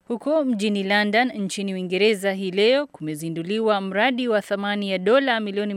Huko mjini London nchini Uingereza hii leo kumezinduliwa mradi wa thamani ya dola milioni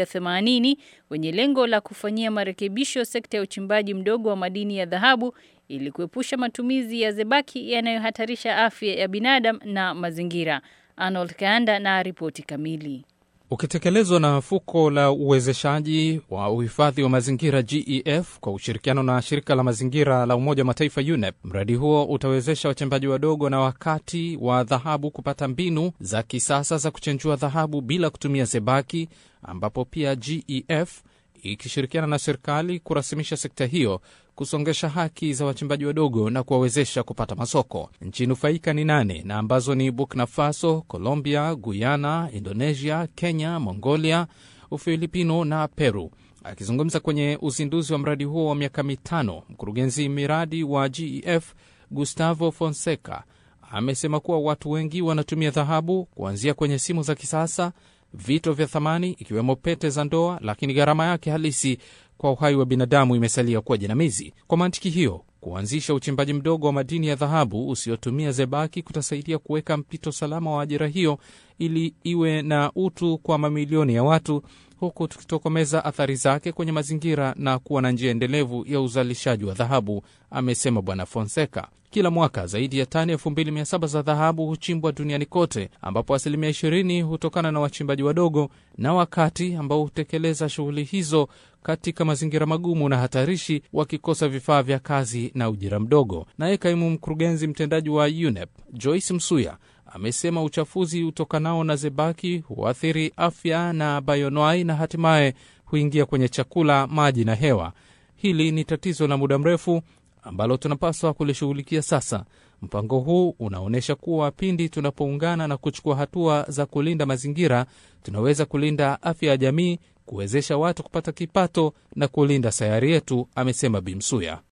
180 wenye lengo la kufanyia marekebisho sekta ya uchimbaji mdogo wa madini ya dhahabu ili kuepusha matumizi ya zebaki yanayohatarisha afya ya binadamu na mazingira. Arnold Kaanda na ripoti kamili. Ukitekelezwa na fuko la uwezeshaji wa uhifadhi wa mazingira GEF kwa ushirikiano na shirika la mazingira la Umoja wa Mataifa UNEP, mradi huo utawezesha wachimbaji wadogo na wakati wa dhahabu kupata mbinu za kisasa za kuchenjua dhahabu bila kutumia zebaki, ambapo pia GEF ikishirikiana na serikali kurasimisha sekta hiyo kusongesha haki za wachimbaji wadogo na kuwawezesha kupata masoko. Nchi nufaika ni nane na ambazo ni Burkina Faso, Colombia, Guyana, Indonesia, Kenya, Mongolia, Ufilipino na Peru. Akizungumza kwenye uzinduzi wa mradi huo wa miaka mitano, mkurugenzi miradi wa GEF Gustavo Fonseca amesema kuwa watu wengi wanatumia dhahabu kuanzia kwenye simu za kisasa, vito vya thamani ikiwemo pete za ndoa, lakini gharama yake halisi kwa uhai wa binadamu imesalia kuwa jinamizi. Kwa mantiki hiyo, kuanzisha uchimbaji mdogo wa madini ya dhahabu usiotumia zebaki kutasaidia kuweka mpito salama wa ajira hiyo ili iwe na utu kwa mamilioni ya watu, huku tukitokomeza athari zake kwenye mazingira na kuwa na njia endelevu ya uzalishaji wa dhahabu, amesema Bwana Fonseca. Kila mwaka zaidi ya tani 2700 za dhahabu huchimbwa duniani kote, ambapo asilimia 20 hutokana na wachimbaji wadogo na wakati ambao hutekeleza shughuli hizo katika mazingira magumu na hatarishi, wakikosa vifaa vya kazi na ujira mdogo. Naye kaimu mkurugenzi mtendaji wa UNEP Joyce Msuya amesema uchafuzi utokanao na zebaki huathiri afya na bayonwai na hatimaye huingia kwenye chakula, maji na hewa. Hili ni tatizo la muda mrefu ambalo tunapaswa kulishughulikia sasa. Mpango huu unaonyesha kuwa pindi tunapoungana na kuchukua hatua za kulinda mazingira, tunaweza kulinda afya ya jamii, kuwezesha watu kupata kipato na kulinda sayari yetu, amesema Bimsuya.